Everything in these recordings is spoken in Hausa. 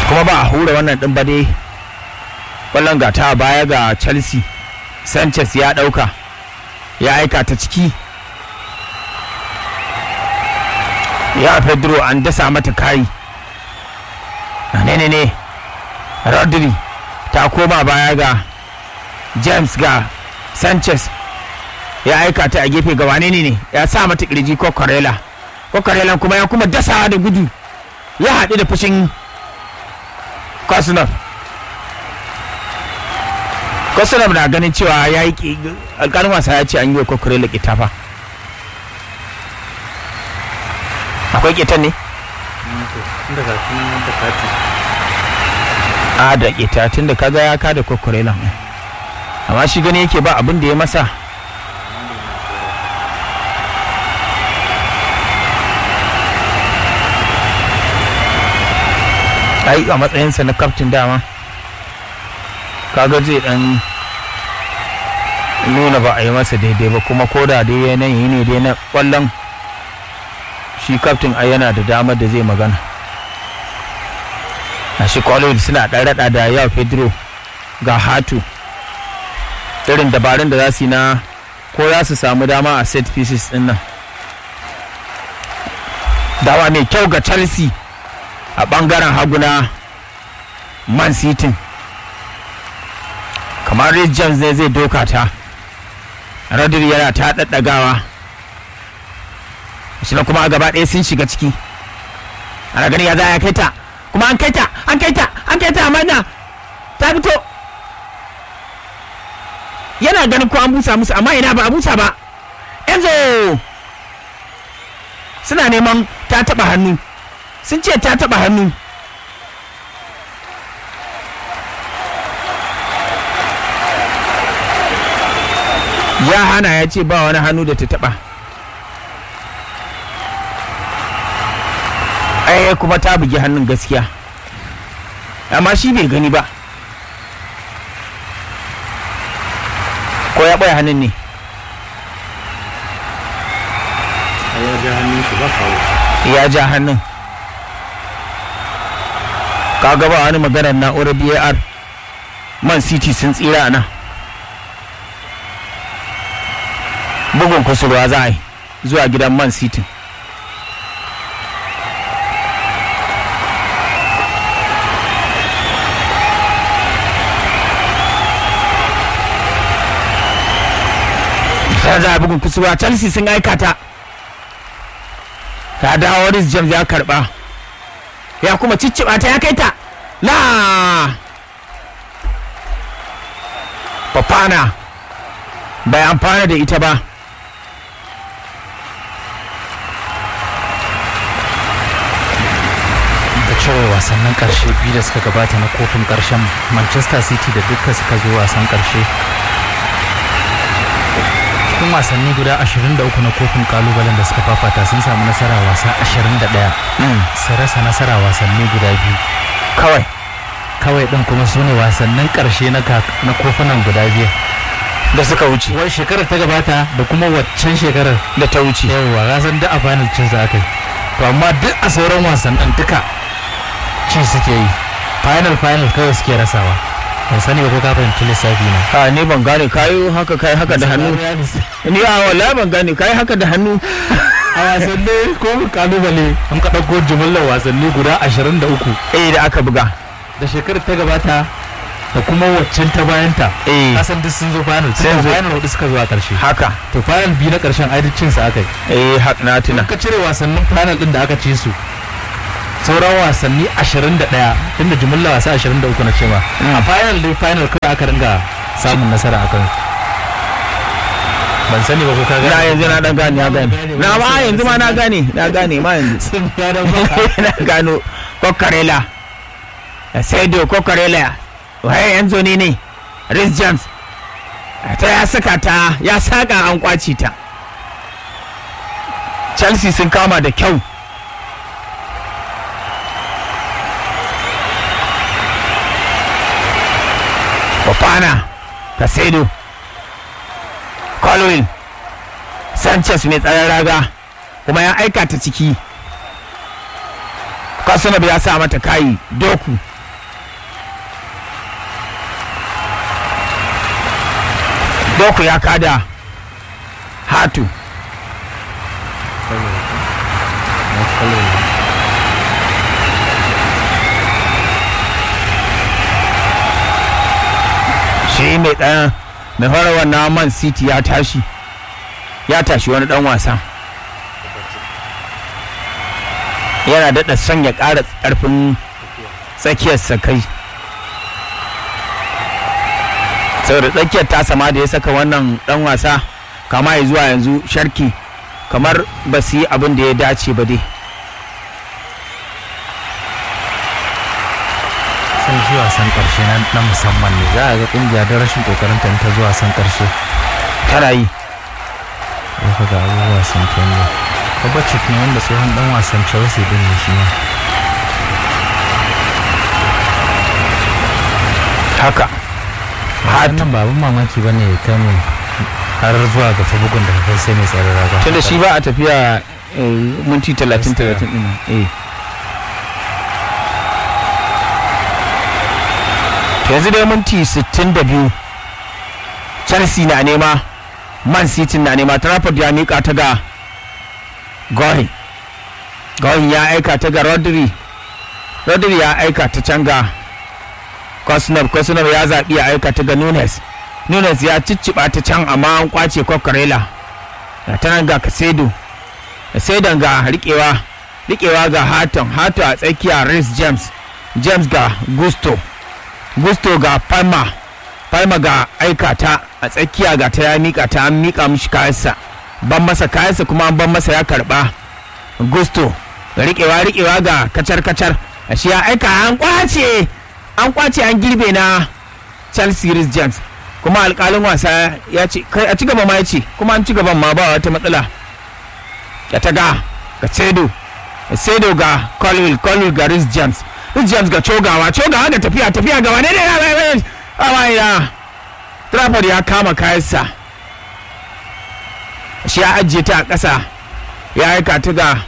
kuma ba a hura wannan ɗin ba dai ƙwallon ga ta baya ga chelsea sanchez ya ɗauka ya aika ta ciki ya pedro an dasa mata kayi ne ne ne rodri ta koma baya ga james ga sanchez ya aika ta a gefe ga wane ne ne ya sa mata kirji ko karela ko karela kuma ya kuma dasa da gudu ya haɗu da fushin kosunov kosunov na ganin cewa ya yi alƙalin wasa ya ce an yi wa kokarela kitafa akwai kitan ne a da kita tun da kaga ya kada kokarela amma shi gani yake ba abin da ya masa ai a matsayinsa na kaftin dama kaga zai dan nuna ba a yi masa daidai ba kuma ko da dai yanayi ne dai na kwallon shi kaftin ai yana da damar da zai magana a shi kwallon suna ɗan raɗa da yawa pedro ga hatu irin dabarun da za su yi na ko za su samu dama a set pieces din nan dawa mai kyau ga chelsea a bangaren haguna man city kamar Rich James ne zai doka ta Rodri yana ta daddagawa shi kuma a gaba ɗaya sun shiga ciki ana gani ya za ya kai ta kuma an kai ta an kai ta an kai ta amma ta fito yana ganin ko an busa musu amma ina ba a busa ba Enzo suna neman ta taba hannu sun ce ta taba hannu ya hana ya ce ba wani hannu da ta taba ai kuma ta bugi hannun gaskiya amma shi bai gani ba ko ya ɓoye hannun ne ya ja hannun shi ba kawo ya ja hannun kaga ba wani maganar na'urar bar man city sun tsira nan bugun kusurwa za a yi zuwa gidan man city sai za a bugun kusurwa chelsea sun aikata ta dawo Rhys James ya karba ya kuma cicciba ta ya kai ta la Fafana bai amfana da ita ba da cire wasannin karshe biyu da suka gabata na kofin karshen manchester city da duka suka zo wasan karshe cikin wasanni guda 23 na kofin kalubalen da suka fafata sun samu nasara wasa 21 su rasa nasara wasanni guda biyu kawai kawai ɗin kuma su ne wasannin karshe na ka- na kofunan guda biyu da suka wuce wai shekarar ta gabata da kuma waccan shekarar da ta wuce yawwa ka san duk a final cin za aka yi to amma duk a sauran wasannin duka ci suke yi final final kawai suke rasawa ban sani ba ko ka fahimci lissafi na a ni ban gane kayo haka kai haka da hannu ni a wallahi ban gane kai haka da hannu a wasanni ko kalubale an ka ɗauko jimillar wasanni guda 23 eh da aka buga da shekarar ta gabata da kuma waccan ta bayanta eh kasan duk sun zo final Sun sun zo. final hudu suka zo a ƙarshe haka to final biyu na ƙarshen ai duk cin sa aka yi eh haka na tuna ka cire wasannin final din da aka ci su sauran wasanni 21 tunda jimillar wasa 23 na cewa a final dai final kawai aka ringa samun nasara a kan ban sani ba ko ka na yanzu na dan gane na gane na ma yanzu ma na gane na gane ma yanzu sun gane ba na gano kokarela saido kokarela waye yanzu ne ne Rhys James ta ya saka ta ya saka an kwaci ta Chelsea sun kama da kyau Fofana Casado Colwell Sanchez mai tsaron raga kuma ya aika ta ciki Kasanab ya sa mata kayi doku doku ya kada hatu shi mai ɗan mai horarwa na man city ya tashi ya tashi wani ɗan wasa yana daɗa son ya ƙara ƙarfin tsakiyarsa kai saboda tsakiyar ta sama da ya saka wannan ɗan wasa kama ya zuwa yanzu sharki kamar ba su yi abin da ya dace ba dai sun shi wasan karshe na na musamman ne za a ga kungiya da rashin kokarin ta ta zuwa wasan karshe tana yi ya ga abubuwa sun canja Kovacic ne wanda tsohon dan wasan Chelsea din ne shi ma haka hatu wannan ba abin mamaki bane ya kai mu har zuwa ga bugun da kai sai mai tsaron raga tunda shi ba a tafiya eh, minti talatin talatin ɗin nan, eh To yanzu dai minti 62 chelsea na nema man city na nema trafford ya mika ta ga gohin gohin ya aika ta ga rodri rodri ya aika ta can ga kosnov kosnov ya zaɓi ya aika ta ga nunes nunes ya cicciɓa ta can amma an kwace kokarela ga ta nan ga kasedo kasedon ga riƙewa riƙewa ga haton hato a tsakiya rhys james james ga gusto gusto ga palma palma ga aikata a tsakiya ga ta ya mika ta an mika mishi kayansa ban masa kayansa kuma an ban masa ya karba gusto ga riƙewa riƙewa ga kacar kacar a shi ya aika an kwace an kwace an girbe na chelsea rhys james kuma alƙalin wasa ya ce kai a ci gaba ma ya ce kuma an ci gaban ma ba wata matsala ya ta ga ga sedo sedo ga colville colville ga rhys james rhys james ga cogawa cogawa ga tafiya tafiya ga wane ne a ya trafford ya kama kayansa shi ya ajiye ta a ƙasa ya aika ta ga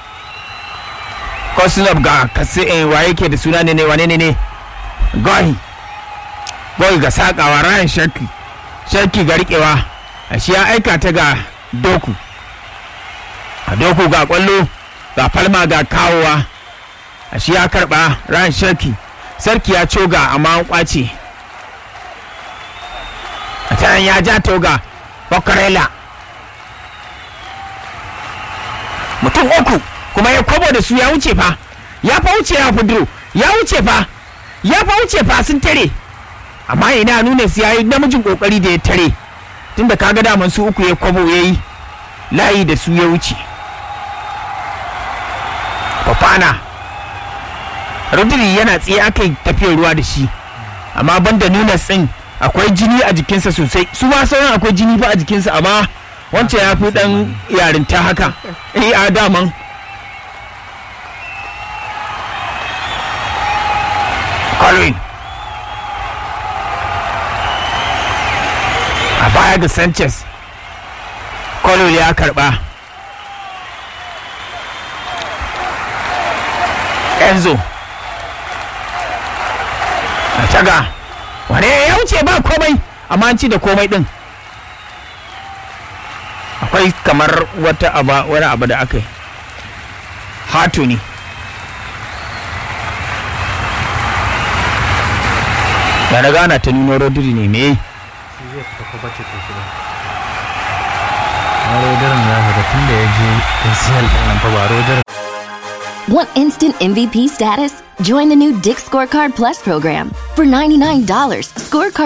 kosinov ga kasi wa yake da suna ne ne wane ne ne goyi goyi ga sakawa ryan shaki shaki ga riƙewa shi ya aika ta ga doku a doku ga kwallo ga falma ga kawowa a shi ya karba ran sarki sarki ya coga amma an kwace a can ya ja toga bakarela mutum uku kuma ya kwabo da su ya wuce fa ya fa wuce ya fuduro ya wuce fa ya fa wuce fa sun tare amma ina nuna su ya yi namijin kokari da ya tare tunda kaga daman su uku ya kwabo ya yi layi da su ya wuce Fafana Rodri yana tsaye aka yi tafiyar ruwa da shi amma banda nuna tsin akwai jini a jikinsa sosai su ma sauran akwai jini ba a jikinsa amma wancan ya fi dan yarinta haka eh a daman Colin a baya ga Sanchez Colin ya karba Enzo a taga wane ya wuce ba komai amma an ci da komai din akwai kamar wata aba wani abu da aka yi hatu ne da na gana ta nuno rodri ne me shi zai fita Kovacic ya shiga na rodarin ya ga tun da ya je ACL din nan fa ba rodarin Want instant MVP status? Join the new Dick Scorecard Plus program. For $99, Scorecard